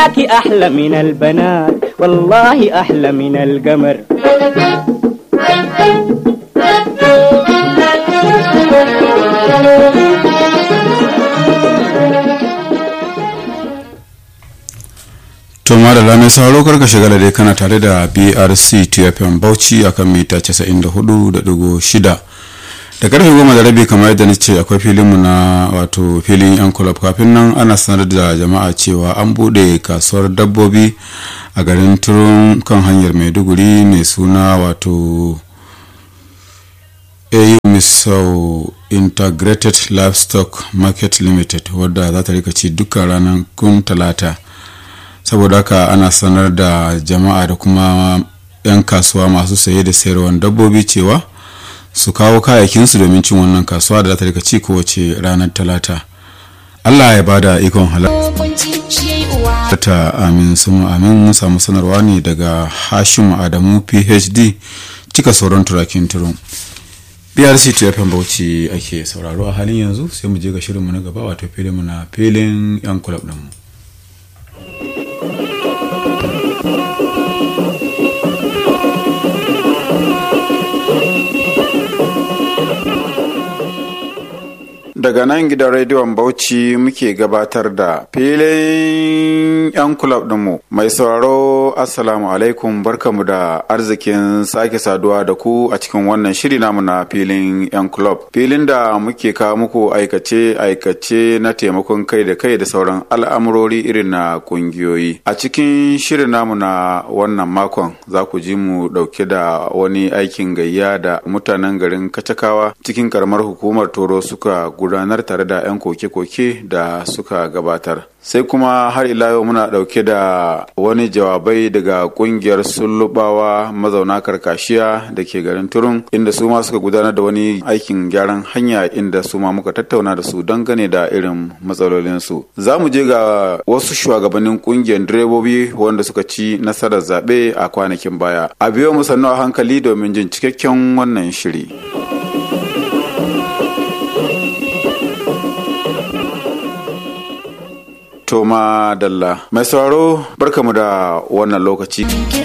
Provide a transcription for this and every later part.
وراك أحلى من البنات والله أحلى من القمر to da mai sauraro karka shiga da dai kana tare da brc tfm bauchi akan mita 94.6 da karfe goma da rabi kamar yadda ce akwai filinmu na wato filin yan kulab kafin nan ana sanar da jama'a cewa an bude kasuwar dabbobi a garin turun kan hanyar maiduguri mai suna wato au misau integrated livestock market limited wadda za ta rika ci dukkan ranar kun talata saboda haka ana sanar da jama'a da kuma 'yan kasuwa masu saye da sayarwar dabbobi cewa su kawo kayakinsu domin cin wannan kasuwa da za ta rika ci kowace ranar talata allah ya bada ikon halarta amin sun amin mun samu sanarwa ne daga hashim adamu phd cika sauran turakin turun brc tfm bauchi ake sauraro a halin yanzu sai mu je ga shirinmu na gaba wato filin na filin yan kulab ɗinmu daga nan gidan rediyon bauchi muke gabatar da filin yan kulab dinmu mai sauraro assalamu alaikum barkamu da arzikin sake saduwa da ku a cikin wannan shiri namu na filin yan kulab filin da muke kawo muku aikace aikace na taimakon kai da kai da sauran al'amurori irin na kungiyoyi a cikin shirin namu na wannan makon za ku ji mu dauke da wani aikin gayya da mutanen garin kacakawa cikin karamar hukumar toro suka gudanar tare da 'yan koke-koke da suka gabatar sai kuma har ila yau muna dauke da wani jawabai daga kungiyar sullubawa mazauna karkashiya da ke garin turun inda su ma suka gudanar da wani aikin gyaran hanya inda su ma muka tattauna da su dangane da irin matsalolinsu za mu je ga wasu shugabannin kungiyar direbobi wanda suka ci nasarar zaɓe a kwanakin baya a biyo mu sannu a hankali domin jin cikakken wannan shiri. Toma Dalla. Mai sauraro barkamu da wannan lokaci.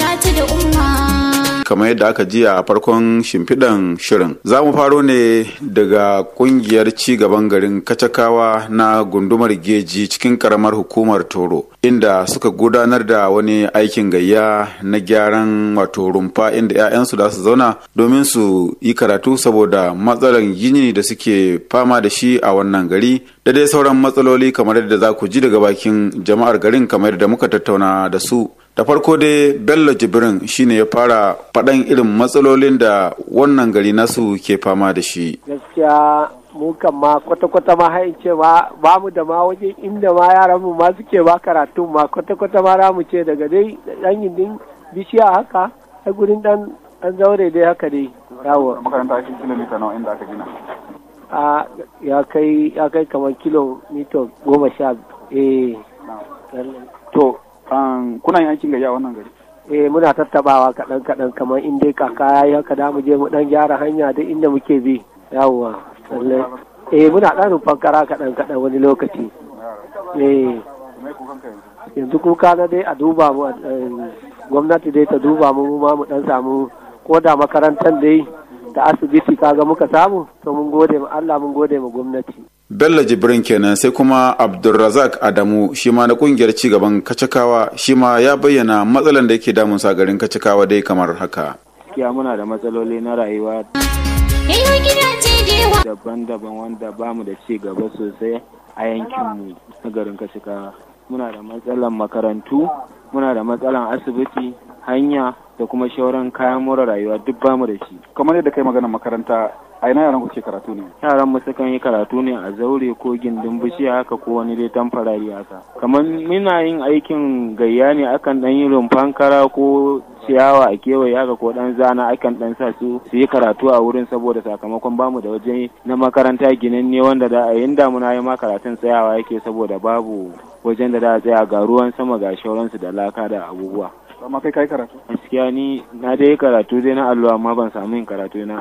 kamar yadda aka ji a farkon shimfiɗan shirin za mu faro ne daga kungiyar gaban garin kacakawa na gundumar geji cikin karamar hukumar toro inda suka gudanar da wani aikin gayya na gyaran wato rumfa inda 'ya'yansu da su zauna domin su yi karatu saboda matsalar gini da suke fama da shi a wannan gari da dai sauran matsaloli kamar yadda za ku ji daga bakin jama'ar garin kamar yadda muka tattauna da su da farko dai bello jibrin shine ya fara faɗan irin matsalolin da wannan gari nasu ke fama da shi gaskiya mu kan ma kwata-kwata ma hain ce ma ba mu da ma waje inda ma yaran mu ma suke ba karatu ma kwata-kwata ma za mu ce daga dai dan gindin bishiya haka a gurin dan dan zaure dai haka dai yawo makaranta shi kilomita nawa inda aka gina a ya kai ya kai kamar kilomita goma sha eh to kuna yin aikin gayya wannan gari eh muna tattabawa kaɗan kaɗan kamar in dai kaka ya yi haka da mu je mu ɗan gyara hanya duk inda muke bi yawwa lallai eh muna ɗan rufan kara kaɗan kaɗan wani lokaci eh yanzu kuka na dai a duba mu gwamnati dai ta duba mu mu ma mu ɗan samu ko da makarantar dai da asibiti kaga muka samu to mun gode ma Allah mun gode ma gwamnati Bello Jibrin kenan sai kuma Abdulrazak Adamu shi ma na kungiyar cigaban Kacakawa shi ma ya bayyana matsalan da yake damun sa garin Kacakawa dai kamar haka. Gaskiya muna da matsaloli na rayuwa daban-daban wanda ba mu da ci gaba sosai a yankinmu na garin Kacakawa. Muna da matsalan makarantu, muna da matsalan asibiti, hanya da kuma shauran kayan more rayuwa duk ba mu da shi. Kamar yadda kai magana makaranta a ina yaran kuke karatu ne yaran mu sukan yi karatu ne a zaure ko gindin bishiya haka ko wani dai tamfarari haka kamar muna yin aikin gayya ne akan dan yi rumfan kara ko ciyawa a kewaye haka ko dan zana akan dan sa su su yi karatu a wurin saboda sakamakon bamu da waje na makaranta ginanne wanda da a yin damuna yi ma karatun tsayawa yake saboda babu wajen da da a tsaya ga ruwan sama ga shauransu da laka da abubuwa amma kai kai karatu gaskiya ni na dai karatu dai na allo amma ban samu yin karatu na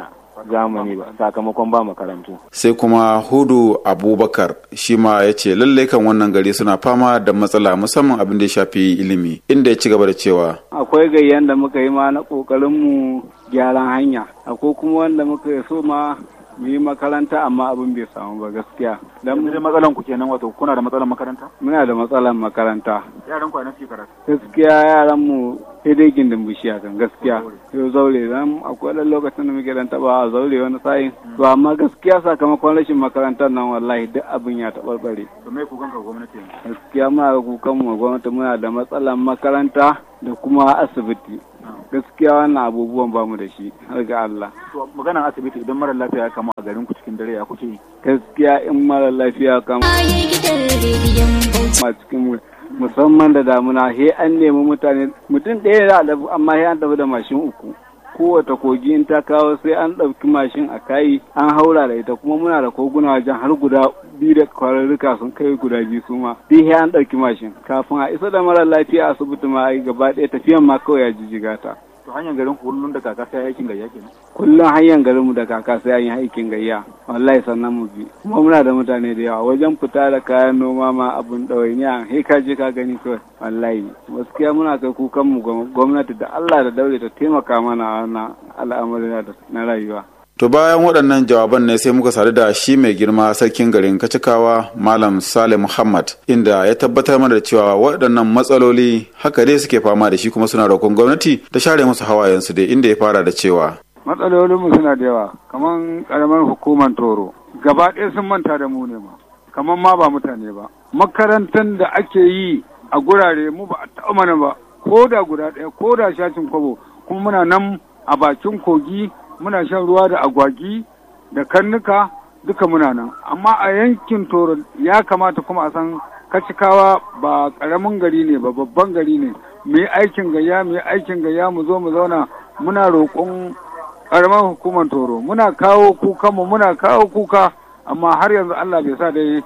zamani ba sakamakon ba makarantu sai kuma hudu abubakar shi ma ya ce lallai kan wannan gari suna fama da matsala musamman abin da ya shafi ilimi inda ya ci gaba da cewa akwai gayyan da muka yi ma na kokarin mu gyaran hanya akwai kuma wanda muka yi so ma mu yi makaranta amma abin bai samu ba gaskiya dan yanzu dai matsalan ku kenan wato kuna da matsalan makaranta muna da matsalar makaranta yaran ku a nan suke karatu gaskiya yaran mu sai dai gindin bishiya kan gaskiya yau zaure dan akwai dan lokacin da muke dan taba a zaure wani sa'in to amma gaskiya sakamakon rashin makarantar nan wallahi duk abin ya tabarbare to me ku ganka gwamnati yanzu gaskiya muna da kukan mu gwamnati muna da matsalar makaranta da kuma asibiti gaskiya wannan abubuwan ba mu da shi har ga Allah to maganan asibiti idan mara lafiya ya kama a garin ku cikin dare ya kuke yi gaskiya in mara lafiya kama Ayi gidan rediyon Bauchi. a cikin musamman da damuna he an nemi mutane mutum ɗaya da adabu amma he an tafi da mashin uku kowace kogi in ta kawo sai an ɗauki mashin a kayi an haura da ita kuma muna da koguna wajen har guda biyu da kwararruka sun kai guda biyu su ma duk he an ɗauki mashin kafin a isa da mara lafiya asibiti ma ai gaba ɗaya tafiyan ma kawai ya jijjiga ta to hanyar garin ku kullum da kaka sai aikin gayya kenan kullum hanyar garinmu da kaka sai an yi aikin gayya wallahi sannan mu bi kuma muna da mutane da yawa wajen fita da kayan noma ma abun ɗawainiya he ka je ka gani kawai wallahi gaskiya muna kai kukan mu gwamnati da Allah da daure ta taimaka mana a wannan al'amarin na rayuwa To bayan waɗannan jawaban ne sai muka sadu da shi mai girma sarkin garin Kacikawa Malam Sale Muhammad inda ya tabbatar mana da cewa waɗannan matsaloli haka dai suke fama da shi kuma suna roƙon gwamnati ta share musu hawayensu dai inda ya fara da cewa. matsalolinmu suna da yawa kamar karamar hukumar toro gaba ɗaya sun manta da mu ne ma kamar ma ba mutane ba makarantar da ake yi a gurare mu ba a taɓa mana ba ko da guda ɗaya ko da shashin kwabo kuma muna nan a bakin kogi muna shan ruwa da agwagi da karnuka duka muna nan amma a yankin toro ya kamata kuma a san kacikawa ba ƙaramin gari ne ba babban gari ne mu yi aikin gayya mu yi aikin gayya mu zo mu zauna muna roƙon karamar hukumar toro muna kawo kukanmu muna kawo kuka amma har yanzu Allah bai sa dai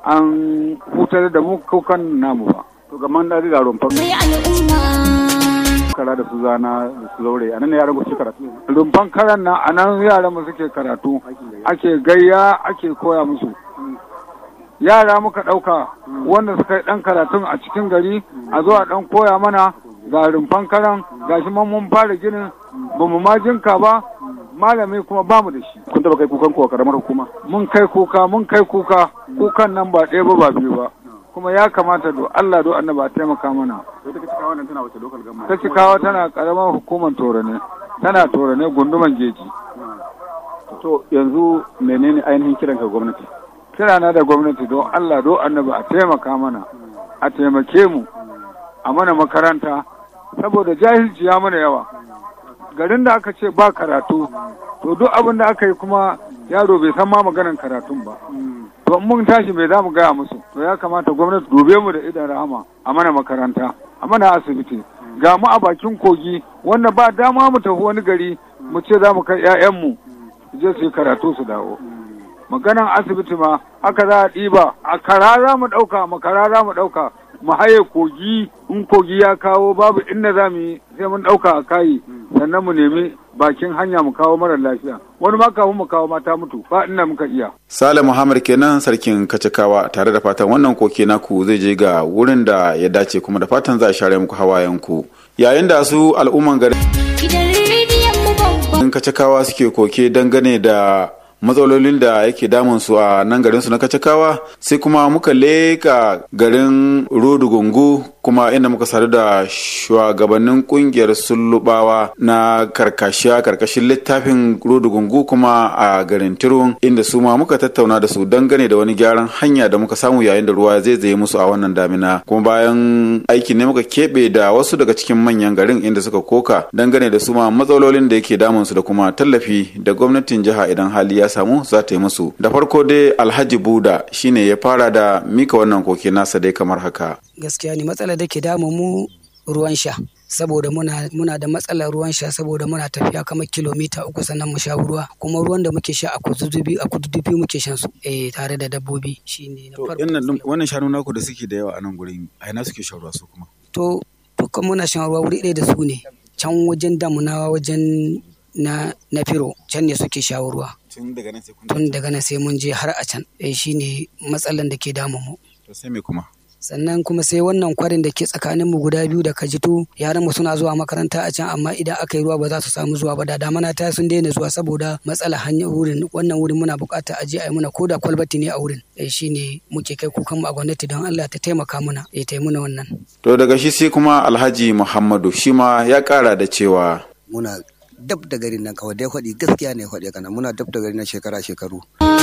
an hutar da mu kukan namu ba to ga man da rumfa Mai al'umma. kara da su zana da su zaure a nan ne yaran ku suke karatu rumfan karan nan a nan yaran mu suke karatu ake gayya ake koya musu yara muka ɗauka wanda suka yi ɗan karatun a cikin gari a zo a ɗan koya mana ga rumfan karan gashi man mun fara ginin ba mu ma jinka ba malami kuma ba mu da shi kun taba kai kukan ku a karamar hukuma mun kai kuka mun kai kuka kukan nan ba ɗaya ba ba biyu ba kuma ya kamata do Allah do annaba a taimaka mana to ita kace wannan tana wace local government ta cikawa tana karamar hukumar toro ne tana toro ne gunduman geji to yanzu menene ainihin kiran ka gwamnati kira na da gwamnati don Allah do annaba a taimaka mana a taimake mu a mana makaranta saboda jahilci ya mana yawa garin da aka ce ba karatu to duk abin da aka yi kuma yaro bai san ma maganan karatun ba to in mun tashi bai za mu gaya musu to ya kamata gwamnati dube mu da idan rahama a mana makaranta a mana asibiti ga mu a bakin kogi wanda ba dama mu tafi wani gari mu ce za mu kai 'ya'yanmu su je su yi karatu su dawo maganan asibiti ma aka za a ɗiba a karara mu ɗauka makarara mu ɗauka mu haye kogi in kogi ya kawo babu inda za mu yi sai mun ɗauka a kayi sannan mu nemi bakin hanya mu kawo mara lafiya wani ma kafin mu kawo mata mutu ba inda muka iya Sale Muhammad kenan sarkin Kacikawa tare da fatan wannan koke naku zai je ga wurin da ya dace kuma da fatan za a share muku hawayenku. Yayin da su al'umman garin Gidan rediyon mu babban. Kacikawa suke koke dangane da matsalolin da yake damun su a nan garin su na kacakawa sai kuma muka leka garin rodugungu kuma inda muka sadu da shugabannin kungiyar sullubawa na karkashiya karkashin littafin rodugungu kuma a garin tirun inda su ma muka tattauna da su dangane da wani gyaran hanya da muka samu yayin da ruwa zai zai musu a wannan damina kuma bayan aiki ne muka keɓe da wasu daga cikin manyan garin inda suka koka dangane da su ma matsalolin da yake damun su da kuma tallafi da gwamnatin jiha idan hali ya samu za ta yi musu da farko dai alhaji buda shine ya fara da mika wannan koke nasa dai kamar haka gaskiya ne matsalar da ke damu mu ruwan sha saboda muna, muna da matsalar ruwan sha saboda muna tafiya kamar kilomita uku sannan mu sha ruwa kuma ruwan da muke sha a kududdufi a kududdufi muke shan su eh tare da dabbobi shine na farko wannan shanu naku da suke da yawa a nan gurin a ina suke shan ruwa su kuma to dukkan muna shan ruwa wuri ɗaya da su ne can wajen damunawa wajen na na firo can ne suke shawo ruwa tun daga nan sai kun tun daga nan sai mun je har a can eh shine matsalan da ke damun mu to sai me kuma sannan kuma sai wannan kwarin da ke tsakanin mu guda biyu da kajitu yaran mu suna zuwa makaranta a can amma idan aka yi ruwa ba za su samu zuwa ba da damana ta sun daina zuwa saboda matsala hanyar wurin wannan wurin muna bukata a je a yi muna koda kwalbati ne a wurin eh shine muke kai kukan mu a gwamnati don Allah ta taimaka muna eh ta yi muna wannan to daga shi sai kuma alhaji muhammadu shi ma ya kara da cewa muna dab da garin nan kawai dai faɗi gaskiya ne faɗi kana muna dab da garin nan shekara shekaru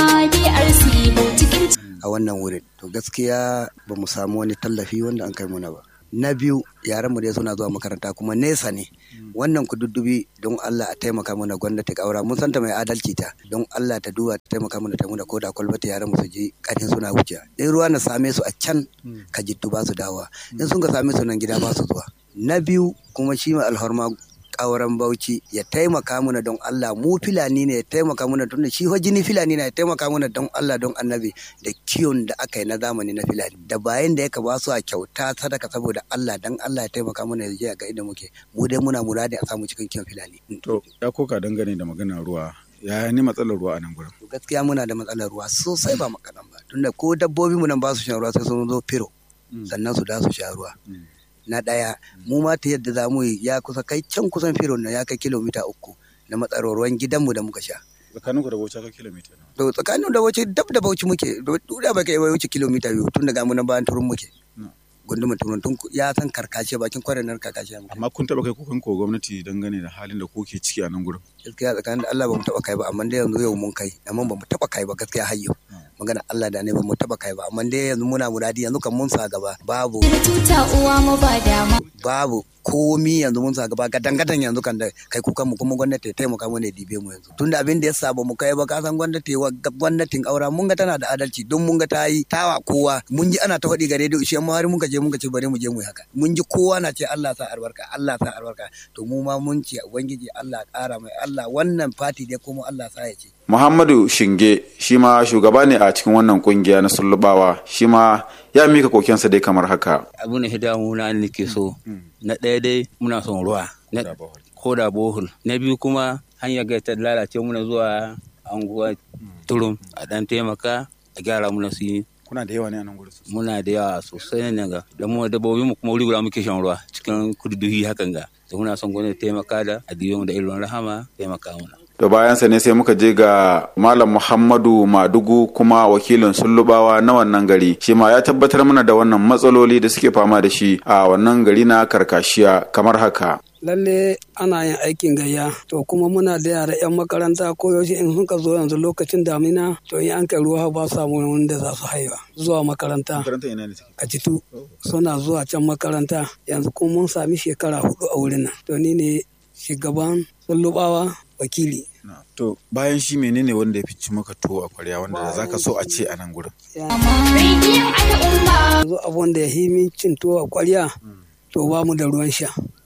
DRC cikin a wannan wurin to gaskiya ba mu samu wani tallafi wanda an kai muna ba na biyu yaran mu dai suna zuwa makaranta kuma nesa ne wannan kududdufi don Allah a taimaka mana gwamnati kaura mun santa mai adalci ta don Allah ta duba ta taimaka mana ta muna koda kwalbata yaran mu su je karin suna wuce in ruwa na same su a can ka jiddu ba su dawa in sun ka same su nan gida ba su zuwa na biyu kuma shi mai alhorma kauran bauchi ya taimaka mana don Allah mu filani ne ya taimaka mana tunda shi fa jini filani ne ya taimaka mana don Allah don annabi da kiwon da aka yi na zamani na filani da bayan da yaka ba su a kyauta sadaka saboda Allah dan Allah ya taimaka mana ya je ga inda muke mu dai muna muradi a samu cikin kiwon filani to ya koka dangane da maganar ruwa ya ni matsalar ruwa a nan gurin To gaskiya muna da matsalar ruwa sosai ba makadan ba tunda ko dabbobi mu nan ba su shan ruwa sai sun zo firo sannan su da su sha ruwa na ɗaya mu ma ta yadda za mu yi ya kusa kai can kusan firo na ya kai kilomita uku na matsalar ruwan gidanmu da muka sha tsakaninku da bauchi ka kilomita nawa to tsakanin da wace dab da bauchi muke duda ba kai wuce kilomita biyu tun daga mu nan bayan turun muke gundumar turun tun ya san karkashe bakin kwarenar karkashe muke amma kun taba kai kukan ko gwamnati dangane da halin da kuke ciki a nan gurin gaskiya tsakanin da Allah ba mu taba kai ba amma dai yanzu yau mun kai amma ba mu taba kai ba gaskiya har yau magana Allah da ne ba mu taba kai ba amma dai yanzu muna muradi yanzu kan mun sa gaba babu tuta uwa mu ba dama babu komi yanzu mun sa gaba gadan gadan yanzu kan da kai kukan mu kuma gwamnati ta taimaka mana ya dibe mu yanzu tunda abin da ya sa ba mu kai ba ka san gwamnati wa gwamnatin aura mun ga tana da adalci don mun ga ta yi tawa kowa mun ji ana ta faɗi ga rediyo shi amma har mun ka je mun ka ce bari mu je mu yi haka mun ji kowa na ce Allah sa albarka Allah sa albarka to mu ma mun ce ubangiji Allah ƙara mai Allah wannan fati dai kuma Allah sa ya ce Muhammadu Shinge shi ma shugaba ne a cikin wannan kungiya na sullubawa shi ma ya mika kokensa dai kamar haka. abu ne hidamu na nake so na ɗaya dai muna son ruwa na ko da bohol na biyu kuma hanyar ga ta lalace muna zuwa anguwa turum a ɗan taimaka a gyara muna su yi Kuna da yawa ne a nan gurin muna da yawa sosai ne ga da mu dabbobi mu kuma wuri guda muke shan ruwa cikin kududuhi hakan ga da muna son gwamnati taimaka da adiyo mu da irin rahama taimaka muna Da bayansa ne sai muka je ga Malam Muhammadu Madugu kuma wakilin sullubawa na wannan gari. Shi ma ya tabbatar mana da wannan matsaloli da suke fama da shi a wannan gari na karkashiya kamar haka. lalle ana yin aikin gayya to kuma muna da yara 'yan makaranta ko yaushe in suka zo yanzu lokacin damina to in an kai ruwa ba su samu wanda za su haifa zuwa makaranta Makaranta ina ne take? a citu suna zuwa can makaranta yanzu kuma mun sami shekara hudu a wurin nan to ni ne shugaban sullubawa wakili To bayan shi menene wanda ya fi maka tuwo a kwarya wanda za ka so a ce a nan gurin? rediyon al'umma yanzu abun da ya yi min cin tuwo a kwarya to ba mu da ruwan sha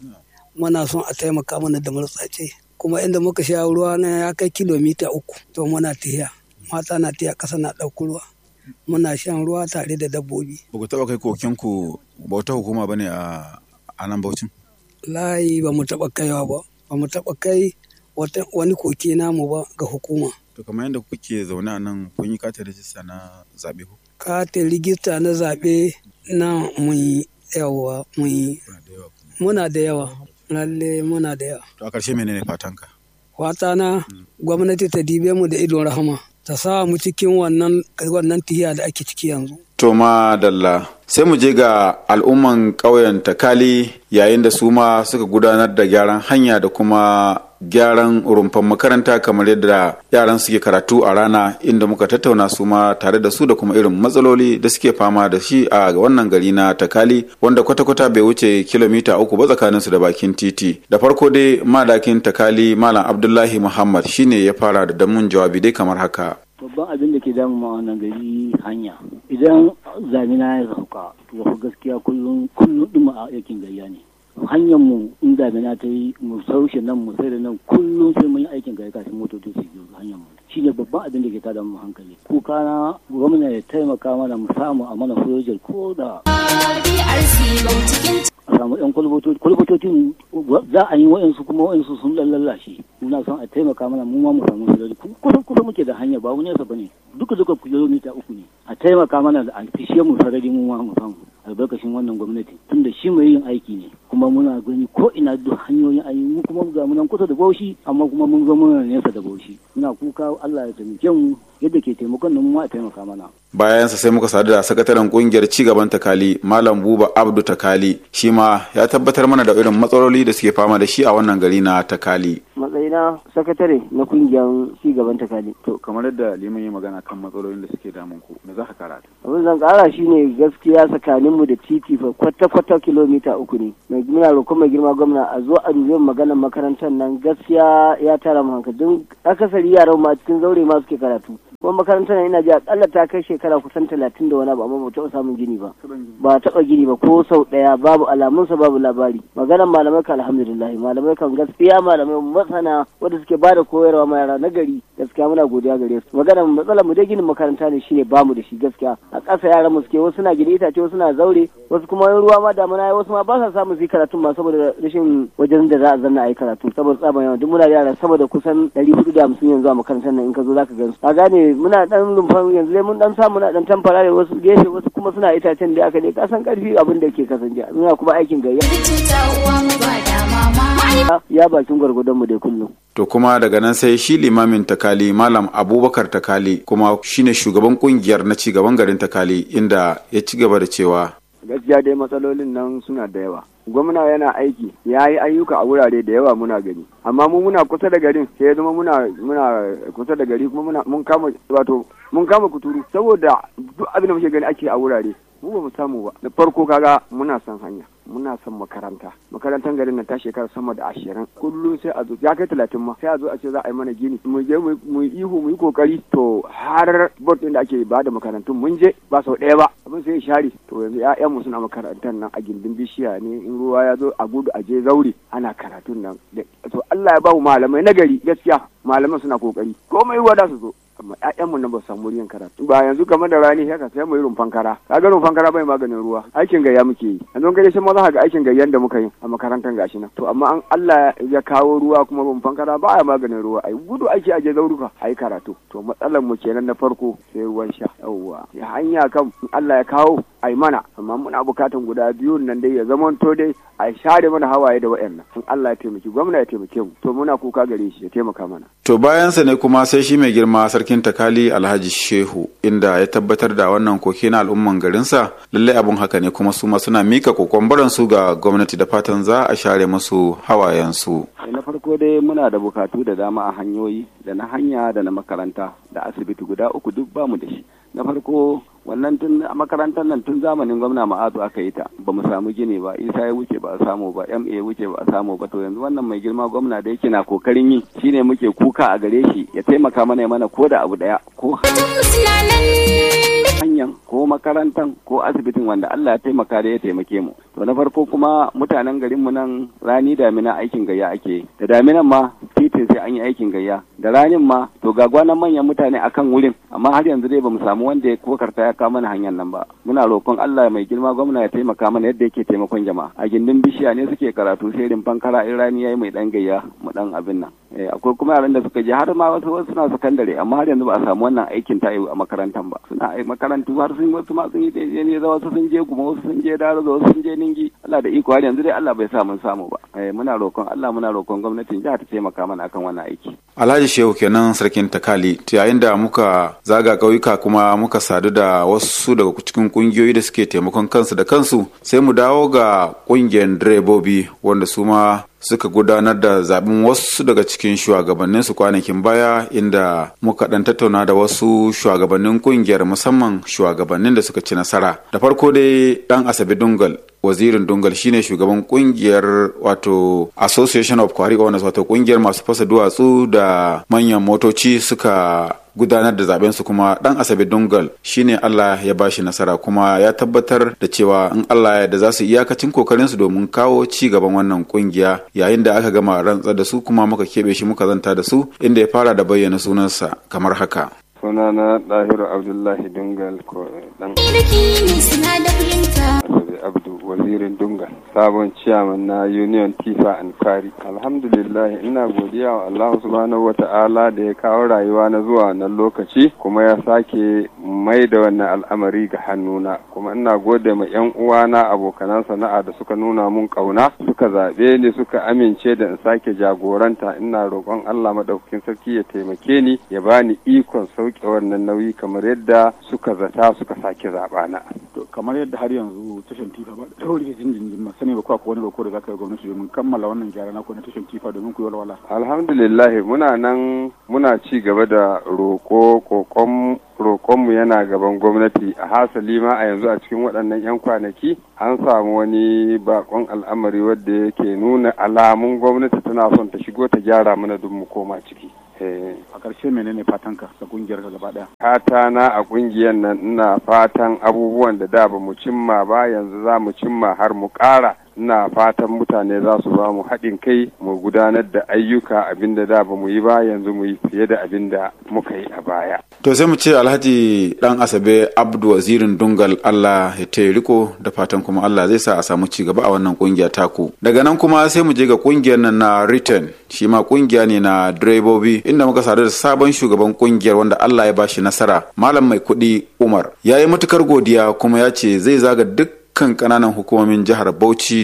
muna son a taimaka mana da murtsace kuma inda muka sha ruwa na ya kai kilomita uku to muna tafiya mata na tafiya ƙasa na ɗauko ruwa muna shan ruwa tare da dabbobi Ba ku taɓa kai kokinku bauta hukuma ba ne a a nan Bauchin? layi ba mu taɓa kaiwa ba ba mu taɓa kai wata- wani koke namu ba ga hukuma To kamar yadda kuke zaune a nan kun yi katin rajista na zaɓe ko? katin rigista na zaɓe na mun yi yawa mun yi muna da yawa lalle muna da yawa To a ƙarshe menene fatanka? fata na gwamnati ta dibe mu da idon rahama ta sa mu cikin wannan wannan tihiya da ake ciki yanzu To dalla sai mu je ga al'umman ƙauyen Takali yayin da su ma suka gudanar da gyaran hanya da kuma gyaran rumfan makaranta kamar yadda yaran suke karatu a rana inda muka tattauna su ma tare da su da kuma irin matsaloli da suke fama da shi a wannan gari na Takali wanda kwata-kwata bai wuce kilomita uku ba tsakanin su da bakin titi. Da farko dai madakin Takali Malam Abdullahi Muhammad shine ya fara da damun jawabi dai kamar haka. babban abin da ke damu ma wannan gari hanya idan zamina ya sauka to fa gaskiya kullum kullum ɗin a aikin gayya ne hanyar mu in damina ta yi mu saushe nan mu sai da nan kullum sai mun yi aikin gayya kafin motoci su biyo hanyar mu shine babban abin da ke tada mu hankali kuka na gwamnati ya taimaka mana mu samu a mana project ko da DRC cikin a samu samu yan kwalbatocin za a yi wa'insu kuma wa'insu sun lallashe muna son a taimaka mana mu ma mu samu sarari kusan kusa muke da hanya ba wani yasa bane duka duka kilomita uku ne a taimaka mana da a fishe mu sarari mu ma mu samu albarkacin wannan gwamnati tunda shi mai yin aiki ne kuma muna gani ko ina duk hanyoyin ayi mu kuma ga munan kusa da bauchi amma kuma mun zo muna nesa da bauchi muna kuka Allah ya taimake mu yadda ke taimakon nan mu a taimaka mana bayansa sai muka sadu da sakataren kungiyar cigaban takali malam buba abdu takali shi ma ya tabbatar mana da irin matsaloli da suke fama da shi a wannan gari na takali matsayina sakatare na kungiyar cigaban takali to kamar yadda liman yi magana kan matsalolin da suke damun ku me za ka kara abin zan kara shine gaskiya tsakaninmu da titi fa kwata-kwata kilomita uku ne mai muna roƙon mai girma gwamna a zo a dubi maganar makarantar nan gaskiya ya tara mu hankali don akasari yaran ma cikin zaure ma suke karatu kuma makarantar ina ji akalla ta kai shekara kusan talatin da wani abu amma ba taɓa samun gini ba ba taɓa gini ba ko sau ɗaya babu alamunsa babu labari maganar malamai kan alhamdulillah malamai kan gaskiya malamai masana wanda suke bada koyarwa ma yara na gari gaskiya muna godiya gare su maganar matsalar mu dai ginin makaranta ne shine bamu da shi gaskiya a ƙasa yaran mu suke wasu na gini itace wasu na zaure wasu kuma ruwa ma damuna wasu ma ba sa samun su yi karatun ma saboda rashin wajen da za a zanna a yi karatu saboda tsaban yawa duk muna da yara saboda kusan ɗari hudu da hamsin yanzu a makarantar nan in ka zo za ka gan su a gane muna dan rumfan yanzu dai mun dan samu na dan tamfara da wasu gefe wasu kuma suna itacen da aka ne ka san karfi abin da ke kasance muna kuma aikin gayya ya bakin gwargwadon mu dai kullum to kuma daga nan sai shi limamin takali malam abubakar takali kuma shine shugaban kungiyar na cigaban garin takali inda ya ci gaba da cewa gaskiya dai matsalolin nan suna da yawa gwamna yana aiki ya yi ayyuka a wurare da yawa muna gani amma mu muna kusa da garin sai ya zama muna muna kusa da gari kuma muna mun kama wato mun kama kuturu saboda duk abin da muke gani ake a wurare mu ba mu samu ba da farko kaga muna son hanya muna son makaranta makarantar garin nan ta shekara sama da ashirin kullum sai a zo ya kai talatin ma sai a zo a ce za a yi mana gini mu je mu yi ihu mu yi kokari to har board din da ake ba da makarantun mun je ba sau ɗaya ba abin sai ya share to yanzu ƴaƴan mu suna makarantar nan a gindin bishiya ne in ruwa ya zo a gudu a je zaure ana karatun nan to Allah ya ba mu malamai na gari gaskiya malaman suna kokari komai ruwa da su zo amma ƴaƴanmu nan ba su samu riyan karatu ba yanzu kamar da rani haka sai mu yi rumfan kara kaga rumfan kara bai maganin ruwa aikin gayya muke yi yanzu kai sai ma za ka ga aikin gayyan da muka yi a makarantar gashi nan to amma an Allah ya kawo ruwa kuma rumfan kara ba ya maganin ruwa ai gudu ake aje zauruka ai karatu to matsalar mu kenan na farko sai ruwan sha yawwa ya hanya kan Allah ya kawo ai mana amma muna bukatan guda biyu nan dai ya zamanto dai a share mana hawaye da wa'annan in Allah ya taimaki gwamna ya taimake mu to muna kuka gare shi ya taimaka mana to bayansa ne kuma sai shi mai girma sarkin takali alhaji shehu inda ya tabbatar da wannan koke na al'umman garinsa lallai abun haka ne kuma su ma suna mika kokon su ga gwamnati da fatan za a share musu hawayensu na farko dai muna da bukatu da dama a hanyoyi da na hanya da na makaranta da asibiti guda uku duk bamu da shi na farko wannan tun a makarantar nan tun zamanin gwamna ma'azu aka yi ta ba mu samu gini ba isa ya wuce ba a samu ba ma ya wuce ba a samu ba to yanzu wannan mai girma gwamna da yake na kokarin yi shine muke kuka a gare shi ya taimaka mana ya mana ko da abu daya ko hanyar ko makarantar ko asibitin wanda Allah ya taimaka da ya taimake mu to na farko kuma mutanen garin mu nan rani damina aikin gayya ake da daminan ma titin sai an yi aikin gayya da ranin ma to ga gwanan manyan mutane akan wurin amma har yanzu dai bamu samu wanda ya kokarta ya kawo mana hanyar nan ba muna roƙon Allah mai girma gwamna ya taimaka mana yadda yake taimakon jama'a a gindin bishiya ne suke karatu sai rimfan kara in rani yayi mai dan gayya mu dan abin nan akwai kuma yaran da suka je har ma wasu wasu suna sakandare amma har yanzu ba a samu wannan aikin ta a makarantar ba suna makarantu har sun wasu ma sun yi daidai ne za wasu sun je kuma wasu sun je daro wasu sun je ningi Allah da iko har yanzu dai Allah bai sa mun samu ba muna roƙon Allah muna roƙon gwamnatin jihar ta taimaka mana akan wannan aiki Alhaji Shehu kenan sarkin Takali yayin da muka zaga ƙauyuka kuma muka sadu da wasu daga cikin kungiyoyi da suke taimakon kansu da kansu sai mu dawo ga ƙungiyar direbobi wanda su ma suka gudanar da zaben wasu daga cikin shugabannin su kwanakin baya inda muka dan tattauna da wasu shugabannin kungiyar musamman shugabannin da suka ci nasara da farko dai dan asabe dungal wazirin dungal shine shugaban kungiyar wato association of kwari owners wato kungiyar masu fasa duwatsu da manyan motoci suka gudanar da zaben su kuma dan asabe dungal shine Allah ya bashi nasara kuma ya tabbatar da cewa in Allah ya da za su iyakacin kokarin su domin kawo ci gaban wannan kungiya yayin da aka gama rantsar da su kuma muka kebe shi muka zanta da su inda ya fara da bayyana sunansa kamar haka sunana dahiru abdullahi dungal ko dan Muhammad Abdu wazirin Dunga sabon ciyaman na Union Tifa and Kari. Alhamdulillah ina godiya wa Allah subhanahu wa ta'ala da ya kawo rayuwa na zuwa wannan lokaci kuma ya sake mai da wannan al'amari ga hannuna kuma ina gode ma yan uwana abokanan sana'a da suka nuna mun kauna suka zaɓe ni suka amince da in sake jagoranta ina roƙon Allah madaukakin sarki ya taimake ni ya bani ikon sauke wannan nauyi kamar yadda suka zata suka sake zaɓa na. To kamar yadda har yanzu tashan tifa ba da tauri jinjin ma sani ba ko akwai wani roko da zaka yi gwamnati domin kammala wannan gyara na ko na tashan tifa domin ku yi walwala. Alhamdulillah muna nan muna ci gaba da roko kokon roƙonmu yana gaban gwamnati a hasali ma a yanzu a cikin waɗannan 'yan kwanaki an samu wani bakon al'amari wadda yake nuna alamun gwamnati tana son ta shigo ta gyara mana duk mu koma ciki. A ƙarshe menene fatanka ga ƙungiyar ka gaba ɗaya? Fata na a ƙungiyar nan ina fatan abubuwan da da ba mu cimma ba yanzu za mu cimma har mu ƙara ina fatan mutane za su ba mu haɗin kai mu gudanar da ayyuka abinda da ba mu yi ba yanzu mu yi fiye da abin da muka yi a baya. To sai mu ce Alhaji Dan Asabe Abdu Wazirin Dungal Allah ya taya riko da fatan kuma Allah zai sa a samu ci gaba a wannan kungiya taku. Daga nan kuma sai mu je ga kungiyar nan na Return shi ma kungiya ne na direbobi inda muka sadu da sabon shugaban kungiyar wanda Allah ya bashi nasara Malam Mai Kuɗi Umar. Ya yi matukar godiya kuma ya ce zai zaga duk kan kananan hukumomin jihar Bauchi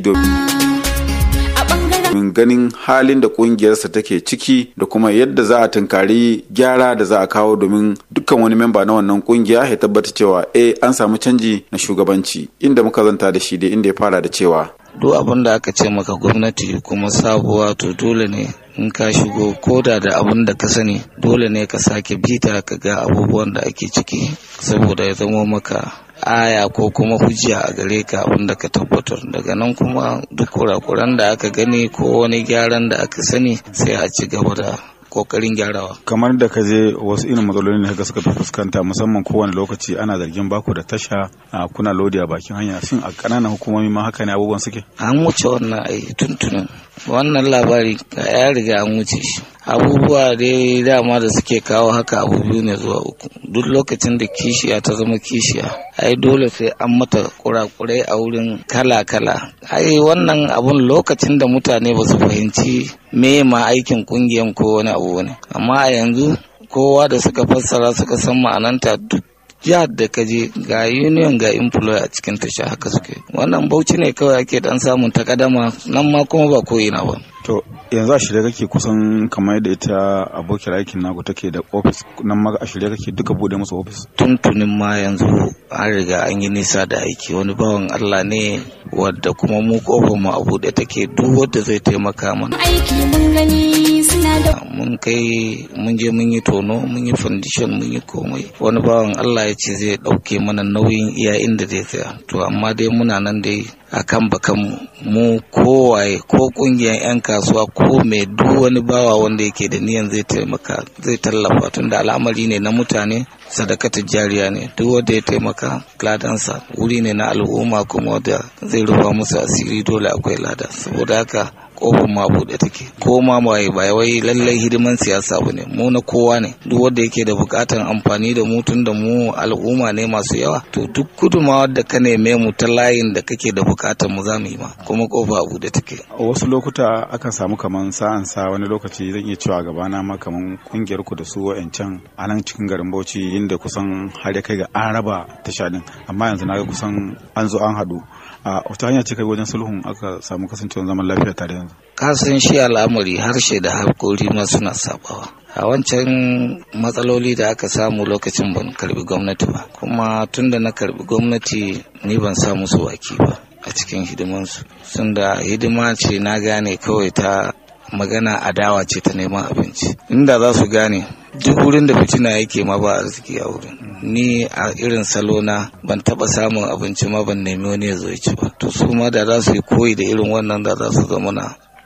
domin ganin halin da kungiyarsa take ciki da kuma yadda za a tunkari gyara da za a kawo domin dukkan wani memba na wannan kungiya ya tabbata cewa eh an samu canji na shugabanci inda muka zanta da shi dai inda ya fara da cewa duk abin da aka ce maka gwamnati kuma sabuwa to dole ne in ka shigo koda da abin da ka sani dole ne ka sake bita ka ga abubuwan da ake ciki saboda ya zamo maka aya ko kuma hujja a gare ka abin da ka tabbatar daga nan kuma duk kurakuran da aka gani ko wani gyaran da aka sani sai a ci gaba da kokarin gyarawa kamar da ka je wasu irin matsaloli ne ka suka fi fuskanta musamman kowane lokaci ana zargin baku da tasha a kuna lodi a bakin hanya shin a kananan hukumomi ma haka ne abubuwan suke an wuce wannan ai tuntunin wannan labari ya riga an wuce shi abubuwa dai dama da suke kawo haka abu biyu ne zuwa uku duk lokacin da kishiya ta zama kishiya ai dole sai an mata kurakurai a wurin kala-kala ai wannan abun lokacin da mutane ba su fahimci me ma aikin kungiyan ko wani abu ne amma a yanzu kowa da suka fassara suka san ma'ananta duk jihar da ka je ga union ga employer a cikin tasha haka suke wannan bauchi ne kawai ake dan samun takadama nan ma kuma ba ko ina ba to yanzu a shirye kake kusan kamar yadda ita abokiyar aikin naku take da ofis nan ma a shirye kake duka bude musu ofis tuntunin ma yanzu an riga an yi nisa da aiki wani bawan Allah ne wadda kuma mu kofar mu a buɗe take duk wadda zai taimaka mana aiki mun gani suna da mun kai mun je mun yi tono mun yi foundation mun yi komai wani bawan Allah ya ce zai ɗauke mana nauyin iya inda zai tsaya to amma dai muna nan dai akan bakan mu kowaye ko kungiyar 'yan kasuwa ko mai duk wani bawa wanda yake da niyan zai taimaka zai tallafa tunda al'amari ne na mutane sadakatar jariya ne duk wanda ya taimaka ladansa wuri ne na al'umma kuma wanda zai rufa musu asiri dole akwai lada saboda haka kofar ma buɗe take ko ma waye ba wai lallai hidiman siyasa ba ne mu na kowa ne duk wanda yake da buƙatar amfani da mu tun da mu al'umma ne masu yawa to duk gudunmawar da ka neme mu ta layin da kake da buƙatar mu za mu yi ma kuma kofa a buɗe take a wasu lokuta akan samu kaman sa'an sa wani lokaci zan iya cewa gabana ma kaman kungiyar ku da su wa'ancan a nan cikin garin Bauchi inda kusan har ya kai ga an raba tasha din amma yanzu na ga kusan an zo an haɗu a wata hanya ce kai wajen sulhun aka samu kasancewar zaman lafiya tare yanzu ka san shi al'amari harshe da hakori ma suna sabawa a wancan matsaloli da aka samu lokacin ban karbi gwamnati ba kuma tunda na karbi gwamnati ni ban sa musu waki ba a cikin hidimansu sun da hidima ce na gane kawai ta magana adawa ce ta neman abinci inda za su gane duk wurin da fitina yake ma ba arziki a wurin ni a irin salo na ban taba samun abinci ma ban nemi wani ya zo ya ci ba to su ma da za su yi koyi da irin wannan da za su zama na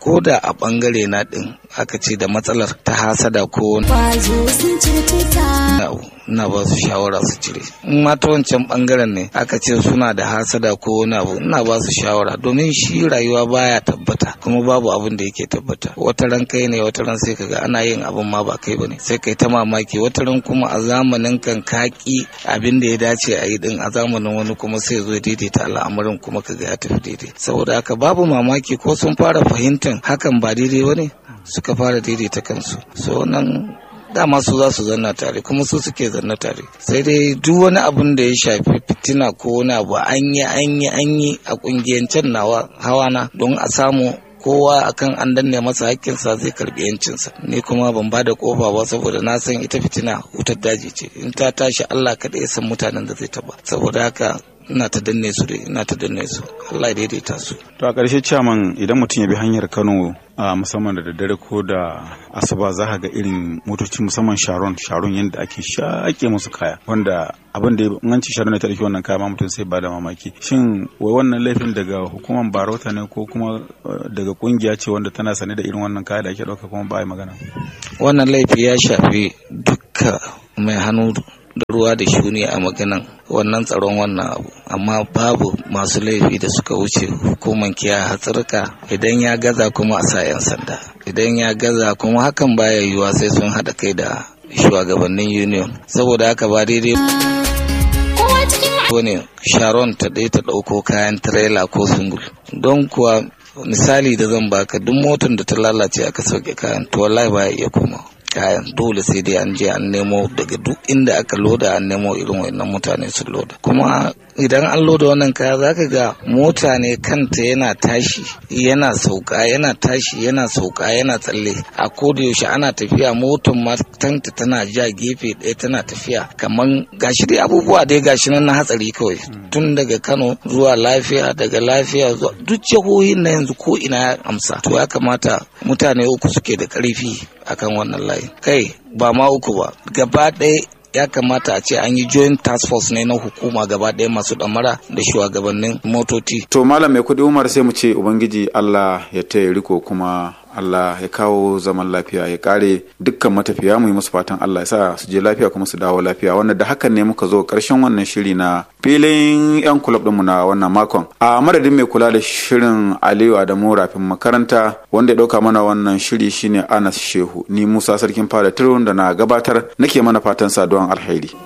ko da a bangare na din aka ce da matsalar ta hasada ko Kwazo sun cirtuta. ina ba su shawara su cire in ma ta wancan bangaren ne aka ce suna da hasada ko wani abu ina ba su shawara domin shi rayuwa baya tabbata kuma babu abin da yake tabbata wata ran kai ne wata ran sai kaga ana yin abin ma ba kai bane sai kai ta mamaki wata ran kuma a zamanin kan kaki abin da ya dace a yi din a zamanin wani kuma sai zo ya daidaita al'amarin kuma kaga ya tafi daidai saboda haka babu mamaki ko sun fara fahimtar hakan ba daidai bane suka fara daidaita kansu so nan dama su za su zanna tare kuma su suke zanna tare sai dai duk wani abun da ya shafi fitina ko wani abu an yi an yi an yi a kungiyancen nawa hawana don a samu kowa akan an danne masa hakkinsa zai karbi yancinsa ni kuma ban ba da kofa ba saboda na san ita fitina wutar daji ce in ta tashi Allah kaɗai ya san mutanen da zai taba saboda haka ina ta danne su dai ina ta danne su Allah ya daidaita su to a ƙarshe ciyaman idan mutum ya bi hanyar Kano a musamman da daddare ko da asuba za ka ga irin motoci musamman sharon sharon yadda ake shaƙe musu kaya wanda abin da in an ci sharon ne ta ɗauki wannan kaya ma mutum sai ba da mamaki shin wai wannan laifin daga hukumar barota ne ko kuma eh, daga kungiya ce wanda tana sane da irin wannan kaya da ake ɗauka kuma ba a yi magana wannan laifi ya shafi dukka mai hannu da ruwa da shuni a maganan wannan tsaron wannan abu amma babu masu laifi da suka wuce hukumar kiyaye hatsarka idan ya gaza kuma a sa 'yan sanda idan ya gaza kuma hakan baya yiwuwa sai sun haɗa kai da shugabannin union saboda haka ba daidai ne sharon ta ɗaya ta ɗauko kayan tirela ko sungul don kuwa misali da zan baka duk motar da ta lalace aka sauke kayan to wallahi baya iya komawa kayan dole sai dai an je an nemo daga duk inda aka loda an nemo irin wannan mutane sun loda kuma idan an loda wannan kaya zaka ga mota ne kanta yana tashi yana sauka yana tashi yana sauka yana tsalle a koda yaushe ana tafiya motar ma tanta tana ja gefe ɗaya tana tafiya kamar gashi dai abubuwa dai gashi nan na hatsari kawai tun daga Kano zuwa lafiya daga lafiya zuwa duk jihohin na yanzu ko ina ya amsa to ya kamata mutane uku suke da ƙarfi akan wannan layi kai ba ma uku ba gaba ɗaya ya kamata a ce an yi joint task force ne na hukuma gaba ɗaya masu ɗamara da shugabannin motoci to malam mai kudi umar sai mu ce ubangiji allah ya taya riko kuma Allah ya kawo zaman lafiya ya kare dukkan matafiya mu yi musu fatan Allah ya sa su je lafiya kuma su dawo lafiya wanda da hakan ne muka zo karshen wannan shiri na filin yan kulab ɗinmu na wannan makon a madadin mai kula da shirin Aliyu Adamu rafin makaranta wanda ya ɗauka mana wannan shiri shine Anas Shehu ni Musa Sarkin Fada Tirun da na gabatar nake mana fatan saduwan alheri.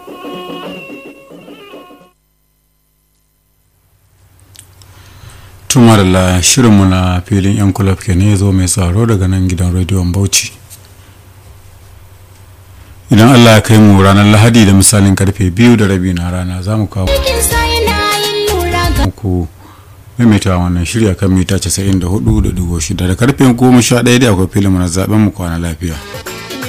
tumarla shirinmu na filin 'yan kulab ke ne zo mai tsaro daga nan gidan rediyon bauchi idan allah ya kai mu ranar lahadi da misalin karfe biyu da rabi na rana za mu kawo muku maimaita wannan shirya kan mita 94.6 da karfe 11 da akwai filin na zaben mu kwana lafiya